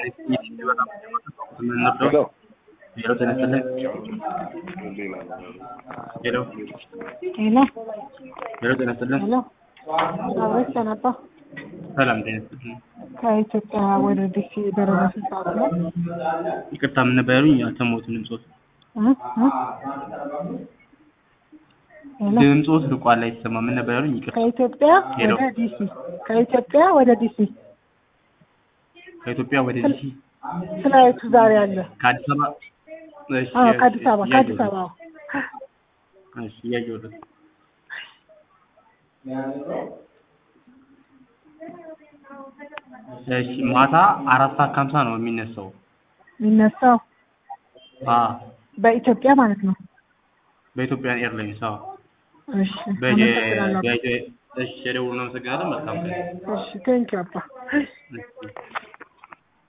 ሄሎ ሄሎ ተነስተልን ሄሎ ሄሎ ሄሎ ተነስተልን ሄሎ አብረሽ ተነባ ሰላም ተነስተልን ከኢትዮጵያ ወደ ዲሲ በረራ ስንት ሰዓት ነው? ይቅርታ ምን ነበር ያሉኝ? አልሰማሁትም ድምፆት እ? እ? ሄሎ ድምፆት ርቋል አይሰማም። ምን ነበር ያሉኝ? ይቅርታ ከኢትዮጵያ ሄሎ። ወደ ዲሲ ከኢትዮጵያ ወደ ዲሲ ከኢትዮጵያ ወደ ዲሲ ፍላይቱ ዛሬ አለ። ከአዲስ አበባ እሺ አዎ እሺ፣ ከአዲስ አበባ ከአዲስ እያየሁት አበባ ነው። እሺ እያየሁት ነው። እሺ ማታ አራት ሰዓት ከሀምሳ ነው የሚነሳው። የሚነሳው አ በኢትዮጵያ ማለት ነው። በኢትዮጵያ ኤርላይንስ አዎ። እሺ በየ አመሰግናለሁ። በየ እሺ ደውል ነው። አመሰግናለሁ። መልካም ቀን። እሺ ቴንኪው አባ እሺ